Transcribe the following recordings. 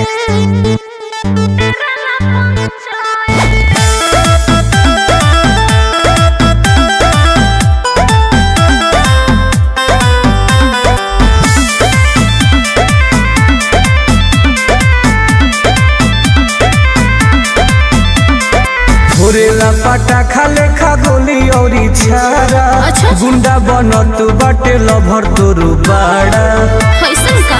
घोरेला पटाखा लेखा गोली औरी छारा अच्छा। गुंडा बनत बाटे लभर तोरू बाड़ा कैसन का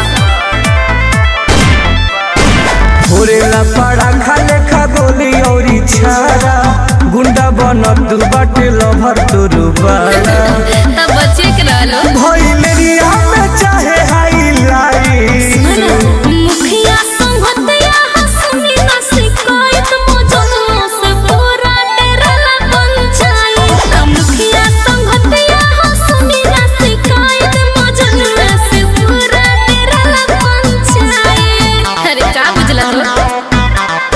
घोरेला पटाखा लेखा गोली औरी छारा गुंडा बनत बाटे लभर तोरू बाड़ा तब बच्चे के रहलो भइलेरिया में चाहे हाईलाइट मुखिया संगतिया हंसनी ना शिकायत मौजूदों से पूरा डेरला पंचायत मुखिया संगतिया हंसनी ना शिकायत मौजूदों से पूरा डेरला पंचायत अरे का बुझला तू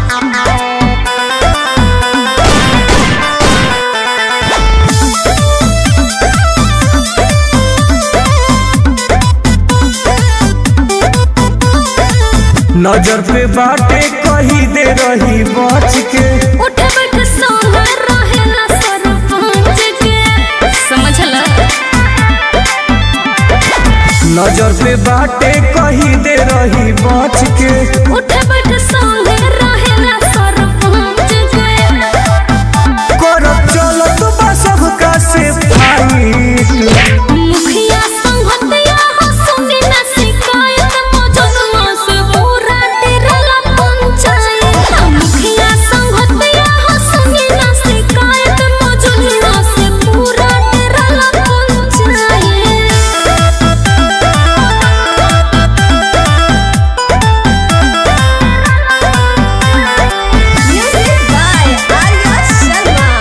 नजर पे बाटे कही दे रही बच के उठ बैठ सोना रहेला सरपंच के समझला नजर पे बाटे कही दे रही बच के उठ बैठ सोना रहेला सरपंच के करब चलत बा सबका से फाइट मुखिया संगतिया हंसनी ना शिकायत मौजूदों से पूरा डेरला पंचायत मुखिया संगतिया हंसनी ना शिकायत मौजूदों से पूरा डेरला panchayat Music by Arya Sharma.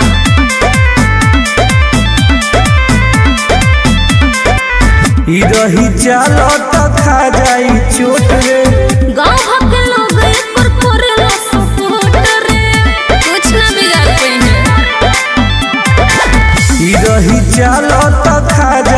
ई रही चलत खा जाई चोट रे गाँव भर के लोग एक पर करेला सपोर्ट रे कुछ ना बिगाड़ पाई है ई रही चलत खा